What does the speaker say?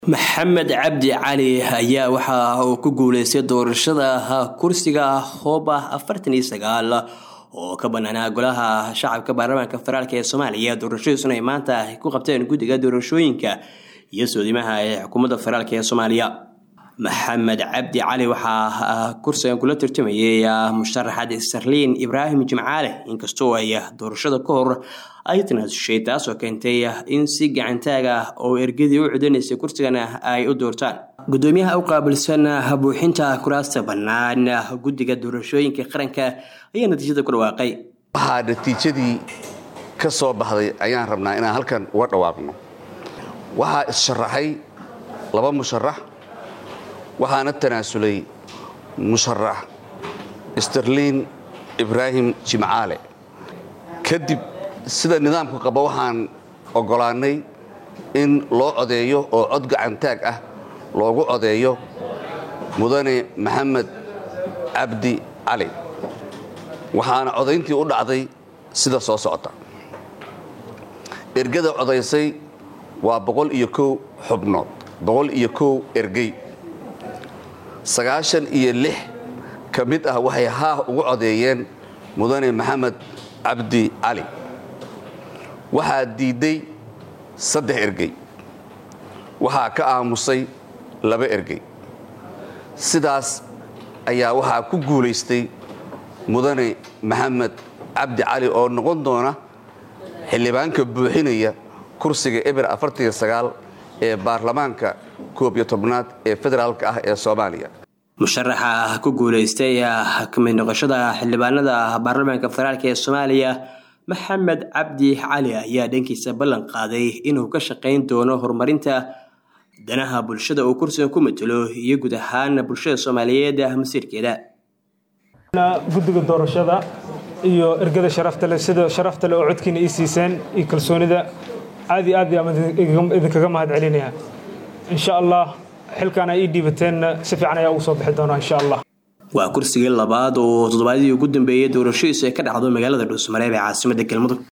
maxamed cabdi cali ayaa waxa uu ku guuleystay doorashada kursiga hooba afartan iyo sagaal oo ka banaanaa golaha shacabka baarlamaanka federaalk ee soomaaliya doorashadiisuna ay maanta ku qabteen guddiga doorashooyinka iyo soodimaha ee xukuumadda federaalk ee soomaaliya maxamed cabdi cali waxaa kursigan kula tartamayay musharaxad sarliin ibraahim jimcaale inkastoo ay doorashada ka hor ay tanaasushay taasoo keentay in si gacantaag ah oo ergadii u codanaysay kursigan ay u doortaan gudoomiyaha u qaabilsan buuxinta kuraasta bannaan guddiga doorashooyinka qaranka ayaa natiijada ku dhawaaqay waxaa natiijadii ka soo baxday ayaan rabnaa inaan halkan uga dhawaaqno waxaa is-sharaxay laba musharax waxaana tanaasulay musharax sterliin ibraahim jimcaale kadib sida nidaamku qaba waxaan oggolaannay in loo codeeyo oo cod gacantaag ah loogu codeeyo mudane maxamed cabdi cali waxaana codayntii u dhacday sida soo socota ergada codaysay waa boqol iyo kow xubnood boqol iyo kow ergey sagaashan iyo lix ka mid ah waxay haah ugu codeeyeen mudane maxamed cabdi cali waxaa diidday saddex ergey waxaa ka aamusay laba ergey sidaas ayaa waxaa ku guulaystay mudane maxamed cabdi cali oo noqon doona xildhibaanka buuxinaya kursiga eber afartaniyo sagaal ee baarlamaanka koob iyo tobnaad ee federaalka ah ee soomaaliya musharaxa ku guulaystay kamid noqoshada xildhibaanada baarlamaanka federaalk ee soomaaliya maxamed cabdi cali ayaa dhankiisa ballan qaaday inuu ka shaqayn doono horumarinta danaha bulshada uu kursiga ku matelo iyo guud ahaan bulshada soomaaliyeed masiirkeeda guddiga doorashada iyo ergada sharaftale sida sharaftale oo codkiina ii siiseen iyo kalsoonida aad iyo aad idinkaga mahad celinaya insha allah xilkaana ii dhiibateenna si fiican ayaa ugu soo bixi doonaa insha allah waa kursigii labaad oo toddobaadyadii ugu dambeeyey doorashadiisu ay ka dhacdo magaalada dhuusmareeb ee caasimadda galmudug